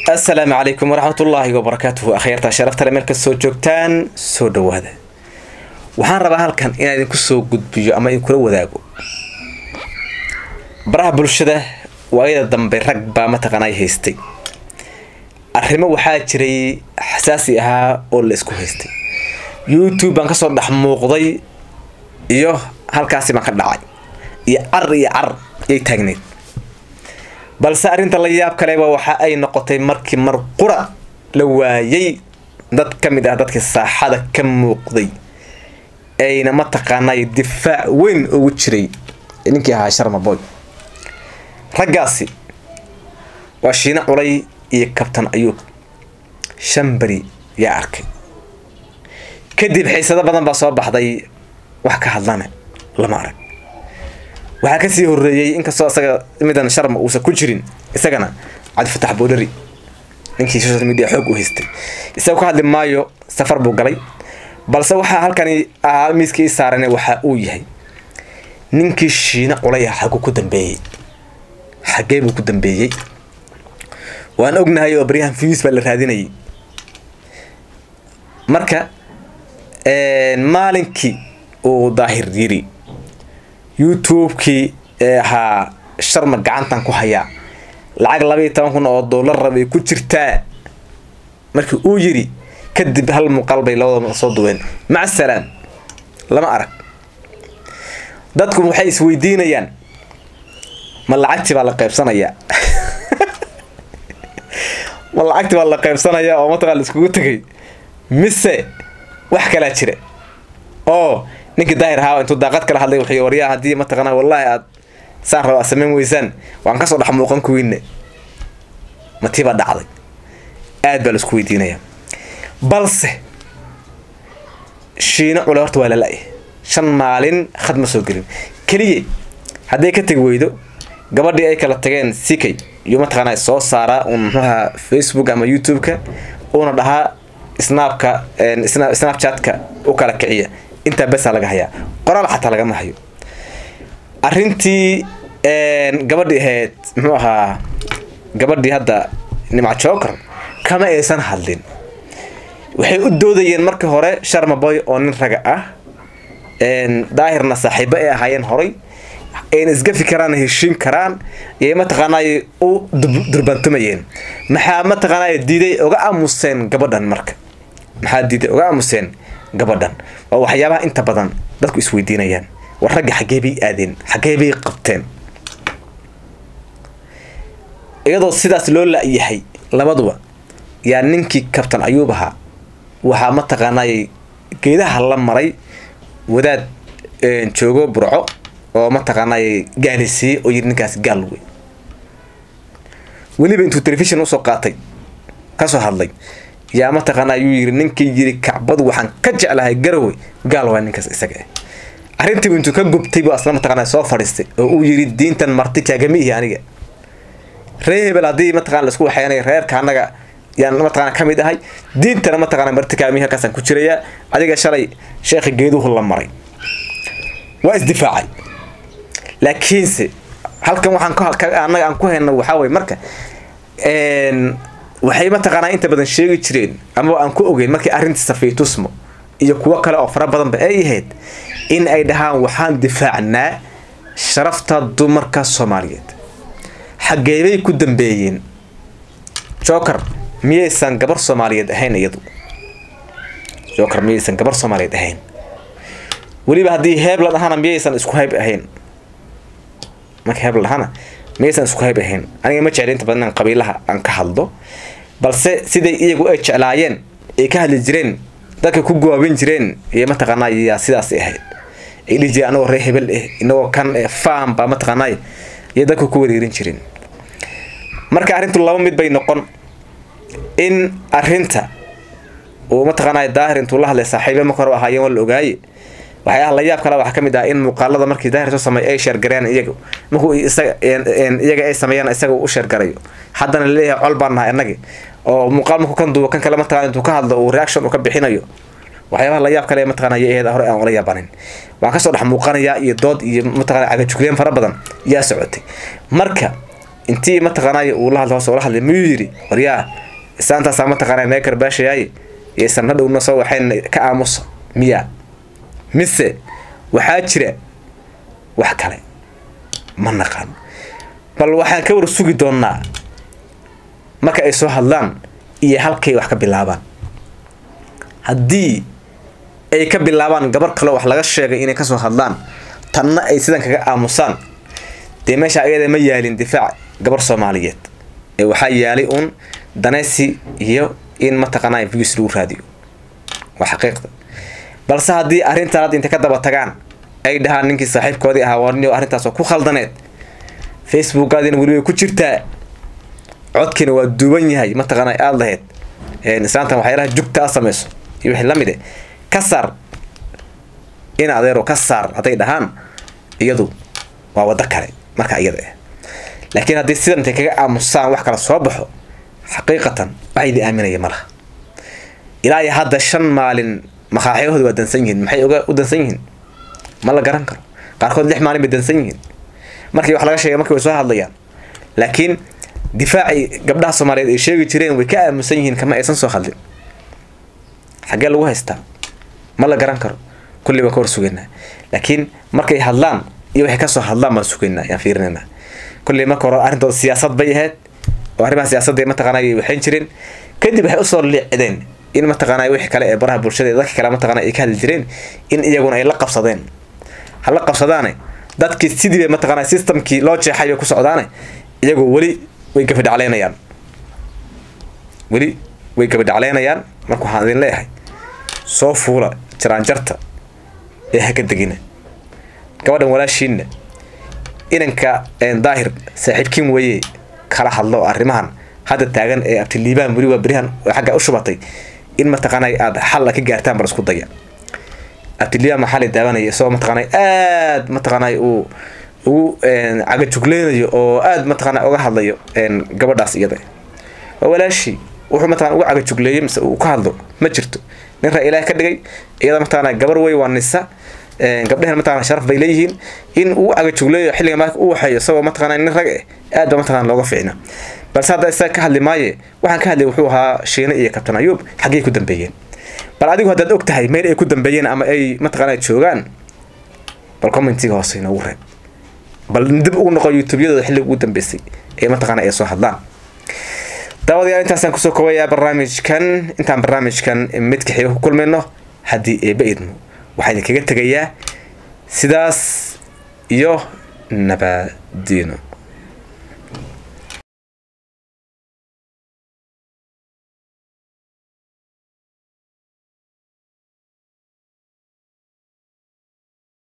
asalaamu calaykum waraxmatullaahi wabarakaatuhu akhyaarta sharaftale meel kasoo joogtaan soo dhawaada waxaan rabaa halkan inaan idinku soo gudbiyo ama idinkula wadaago baraha bulshada waayada dambe rag baa mataqaanay haystay arrimo waxaa jiray xasaasi ahaa oo la isku haystay youtube baan kasoo dhex muuqday iyo halkaasi baan ka dhacay iyo car iyo car yay taagneyd balse arrinta la yaab kaleba waxa ay noqotay markii mar qura la waayay dad ka mid ah dadkii saaxada ka muuqday ayna mataqaanay difaac weyn ugu jiray ninkii ahaa sharmaboy raggaasi waa shiine culay iyo kabtan ayuub shan beri yaa arkay kadib xiisado badan baa soo baxday wax ka hadlana lama arag waxaa kasii horeeyey inkastoo isaga midan sharma uusan ku jirin isagana cabdifatax boodhari ninkii social media xoog u haystay isaga ka hadli maayo safar buu galay balse waxaa halkani ahaa miiskii i saaran waxa uu yahay ninkii shiine culay ah xaguu ku dambeeyey xagee buu ku dambeeyey waan ognahay oo baryahan fiis baa la raadinayay marka maalinkii uu daahir yiri youtube-kii ee ahaa sharma gacantan ku hayaa lacag labaiyo toban kun oo dollar rabay ku jirtaa markii uu yiri kadib hal muuqaal bay labadaba soo duween maca salaam lama arag dadku waxay isweydiinayaan ma lacagtii baa la qaybsanayaa ma lacagtii baa la qaybsanayaa oo mataqaa la iskugu tegay mise wax kalaa jira oo ninkii daahir ahaa intuu daaqad kala hadlay wuxuu waryaa haddii mataqaana wallaahi aad saan raba aad samayn weysaan waan kasoo dhex muuqan kuwiinne matiibaa dhacday aad baa la isku weydiinayaa balse shiino cule horta waa lala-y shan maalin khad ma soo gelin keliya hadday ka tegi weydo gabadhii ay kala tageen sikay iyo mataqaana soo saaraa un muxuaha facebook ama youtube-ka uuna dhahaa snaabka snapchatka u kala kiciya intaa besaa laga hayaa qoraal xataa lagama hayo arrintii gabadhii ahayd muxuu ahaa gabadhii hadda nimca joker kama aysan hadlin waxay u doodayeen markii hore sharmaboy oo nin raga ah daahirna saaxiibo ay ahaayeen horay ayna isgafi karaan heshiin karaan yay mataqaanay u durbantumayeen maxaa mataqaanay diiday oga aamuseen gabadhan marka maxaa diiday oga aamuseen gabadhan waa waxyaabaha inta badan dadku isweydiinayaan war ragga xaggee bay aadeen xaggee bay qabteen iyadoo sidaas loo la-yahay labaduba yaa ninkii kabtan ayuub ahaa waxaa mataqaanay geedaha la maray wadaad joogo burco oo mataqaanay gaalisiiyey oo yiri ninkaas gaal wey weliba intuu telefishon usoo qaatay kasoo hadlay yaa mataqaana ayuu yiri ninkii yiri kacbadu waxaan ka jeclahay garowe gaal waa ninkaas isaga ah arrintiibu intuu ka gubtay buu asla mataqaana soo fadhiistay oo uu yiri diintan marti kaagama ihi aniga ree hebel haddii mataqana laisku waxeynay reerka annaga yaan mataqana ka mid ahay diintana mataqana marti kaagamihi halkaasaan ku jirayaa adiga shalay sheekha geeduhu la maray waa isdifaacay laakiinse halkan waxaan annaga aan ku hayno waxaa weye marka waxay mataqaanaa inta badan sheegi jireen amaba aan ku ogeyn markii arrintii safaytusmo iyo kuwo kale oo fara badanba ay ahayd in ay dhahaan waxaan difaacnaa sharafta dumarka soomaaliyeed xageebay ku dambeeyeen joker miyaysan gabar soomaaliyeed ahayn iyadu joker miyaysan gabar soomaaliyeed ahayn weliba haddii heeb la dhahana miyaysan isku hayb ahayn marka heeb la dhahana miyaysan isku hayb ahayn aniga ma jecli inta badan inaan qabiilaha aan ka hadlo balse siday iyagu ay jeclaayeen ay ka hadli jireen dadka ku goobin jireen iyo mataqaanaa yaa sidaas ahayd ay dhihi jireen anagoo ree hebel eh inagoo kan farm baa mataqaanaa iyo dadka ku wareerin jireen marka arrintu laba mid bay noqon in arrinta uu mataqaanaa daahir intuu la hadlay saaxiibe marka hore ahaayeen waa la ogaaye waxyaalaha la yaab kale waxaa ka mid ah in muuqaalada markii daahir soo sameey ay sheergareeyaan iyaga markuu isaga iyaga ay sameeyaan isaga u sheergarayo haddana laleeyahay col baan nahay annagi oo muuqaal markuu kan duubo kan kale mataqana intuu ka hadlo uu reaction uu ka bixinayo waxyaabaha la yaab kale mataqana ayay ahayd hore aan ula yaabanin waan kasoo dhex muuqanayaa iyo dood iyo mataqana cagajugleen fara badan yaa socotay marka intii mataqaanay uu la hadla hoos ula hadlay miyuu yidhi waryaa isaantaasaa mataqaanay naga karbaashayaaye iyaysan na dhowna soo waxayn ka aamusa miya mise waxaa jira wax kale ma naqaan bal waxaan ka war sugi doonnaa marka ay soo hadlaan iyo halkay wax ka bilaabaan haddii ay ka bilaabaan gabar kaleo wax laga sheegay inay kasoo hadlaan tanna ay sidan kaga aamusaan dee meesha ayada ma yaalin difaac gabar soomaaliyeed ee waxaa yaalay uun danaysi iyo in mataqaanaa views lagu raadiyo waa xaqiiqda balse haddii arrintan hadda intay ka daba tagaan ay dhahaan ninkii saaxiibkoodii ahaa warniyo arrintaasoo ku khaldaneed facebookaadina weli way ku jirtaa codkiina waa duuban yahay mataqaana aada lahayd islaantan waxyaalaha jugta a samayso iyo wixii lamid e ka saar in adeero ka saar hadday dhahaan iyadu waa waddo kale marka iyada ah laakiin haddii sidan intay kaga aamusaan wax kala soo baxo xaqiiqatan wax idin aaminaya ma laha ilaa iyo hadda shan maalin makaaxyahooda waa dansan yihiin maxay uga u dansan yihiin ma la garan karo qaarkood lix maalin bay dansan yihiin markii wax laga sheegay markii way soo hadlayaan laakiin difaacii gabdhaha soomaaliyeed ay sheegi jireen way ka aamusan yihiin kama aysan soo hadlin xaggee lagu haystaa ma la garan karo kulli baan ka hor sugaynaa laakiin markay hadlaan iyo waxay kasoo hadlaan baan sugaynaa yaan fiirinaynaa kulli marka hore arrintooda siyaasad bay ahayd oo arrimaha siyaasadda mataqaana ay waxayn jireen kadib waxay usoo liicdeen in mataqaana wixii kale ee baraha bulshada dadka kale mataqaana ay ka hadli jireen in iyaguna ay la qabsadeen ha la qabsadaane dadkii sidii bay mataqaana systemkii loo jeexay bay ku socdaane iyagoo weli way gabadhacleynayaan weli way gabadhacleynayaan marka waxaan idin leeyahay soo fuula jaraanjarta ee haka degina gabadhan walaashiinna inanka daahir saaxiibkiin weeye kala hadlo arrimahan hadda taagan ee abtiliibaan weli waa berihan xagga u shubatay in mataqaana aada xalla ka gaartaan bal isku daya abtiliibaan maxaa la daawanaya isagoo mataqaana aad mataqaana uu ugu cagajugleynayo oo aada mataqaana uga hadlayo gabadhaas iyada waa walaashii wuxuu mataqana uga cagajugleeyey mise uu ka hadlo ma jirto nin ra ilaah ka dhigay iyada mataqaana gabar wey waa nisa gabdhehen mataqana sharaf bay leeyihiin in uu cagajugleeyo xilliga marka u waxeeyo isagoo mataqana nin rag eh aad ba mataqana looga fiicna balse hadda isaga ka hadli maaye waxaan ka hadlay wuxuu ahaa shiine iyo kabtan ayuub xaggey ku dambeeyeen bal adigu haddaad og tahay meel ay ku dambeeyeen ama ay mataqaana joogaan bal commentiga hoose inoogu reeb bal dib ugu noqo youtubeyadooda xilliga ugu dambeysay ee mataqaana ay soo hadlaan daawadayaal intaasaan kusoo koobayaa barnaamijkan intaan barnaamijkan midka xiga ku kulmayno haddii eeba idmo waxaa idinkaga tegayaa sidaas iyo nabadiino